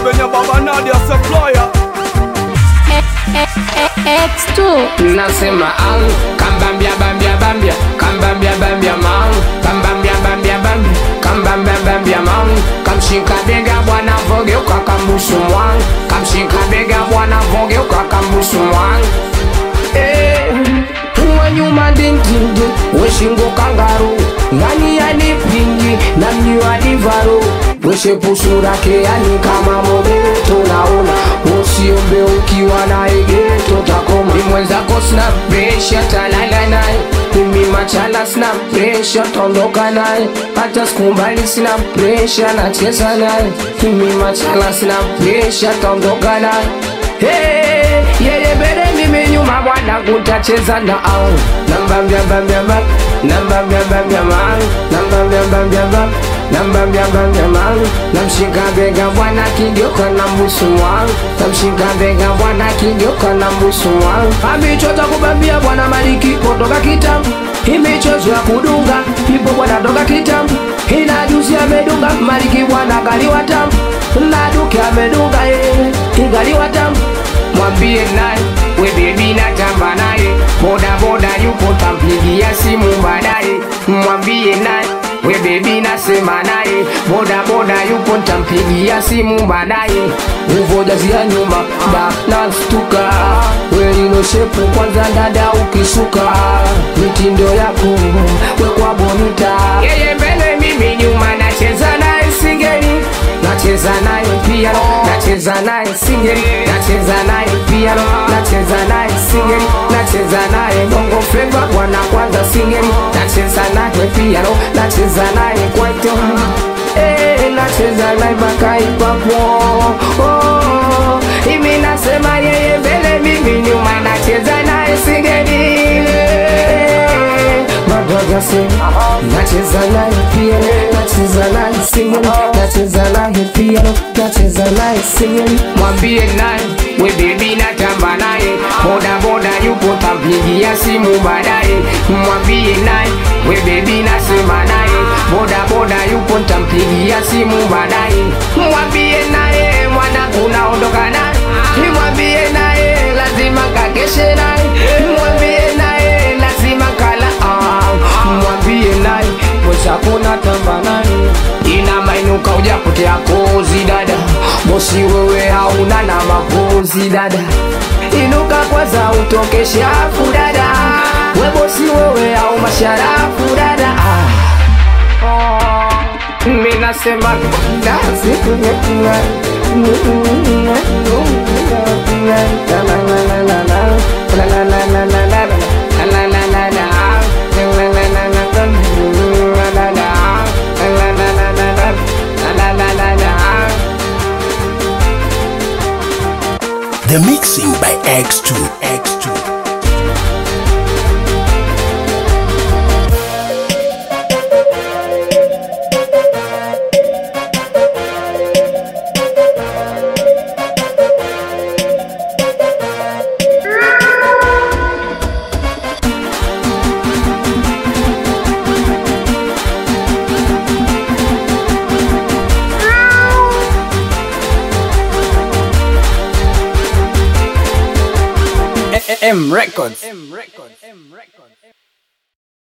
Benya Baba Nadia Supplier X2 nasema ang kambambia bambia bambia kambambia bambia mang kambambia bambia bambia kambambia bambia mang kamshika bega bwana vogeuka kambusu mwang kamshika bega bwana vogeuka kambusu mwang eh uwe nyuma dindindi weshingo kangaru ngani yanipingi na mniwadivaru weshepusura-ke yani kama mobeto naona usiombe ukiwa na egeto takoma ni mwenzako sina presha talala naye mimi machala sina presha tondoka naye hata sikumbali sina presha nacheza naye mimi machala sina presha tondoka naye Hey, yeye mbele mimi nyuma bwana kutacheza na au namba mbia mbia mbia namba mbia mbia mang namba mbia mbia mbia namba mbia mbia mang namshika bega bwana kigeuka na mbusu wangu namshika bega bwana kigeuka na mbusu wangu amichoza kubambia bwana maliki kutoka kitambo imichozo ya kudunga ipo bwana toka kitambo ina juzi amedunga maliki bwana kaliwa tamu na duke amedunga yeye ingaliwa tamu mwambie naye we bebi natamba naye boda boda yupo tampigia simu baadaye mwambie naye we bebi nasema naye boda boda yupo ntampigia simu baadaye uvojazia nyuma da nastuka welinoshepu kwanza dada ukisuka mitindo yako wekwa bonita yeye mbele mimi nyuma nacheza naye singeni nacheza naye piano nacheza naye singeli nacheza naye piano nacheza naye singeli nacheza naye bongo flava bwana kwanza singeli nacheza naye piano nacheza naye kwaito eh nacheza naye makaipapo oh, imi nasema yeye mbele mimi nyuma nacheza naye singeli Madagase, nacheza naye piano, nacheza naye singeli, nacheza naye piano, nacheza naye singeli. Mwambie naye we baby natamba naye, boda boda yupo tampigia simu baadaye. Mwambie naye we baby nasema naye, boda boda yupo tampigia simu baadaye. Mwambie naye mwana unaondoka naye, mwambie naye lazima kakeshe naye, mwambie naye lazima kala ah, mwambie naye mwenzako natamba naye ina mainuka ujapotea kozi dada bosi wewe hauna na mapozi dada inuka kwanza utoke shafu dada we bosi wewe au masharafu dada ah. oh. mi nasema dasi The mixing by X2. X2. M Records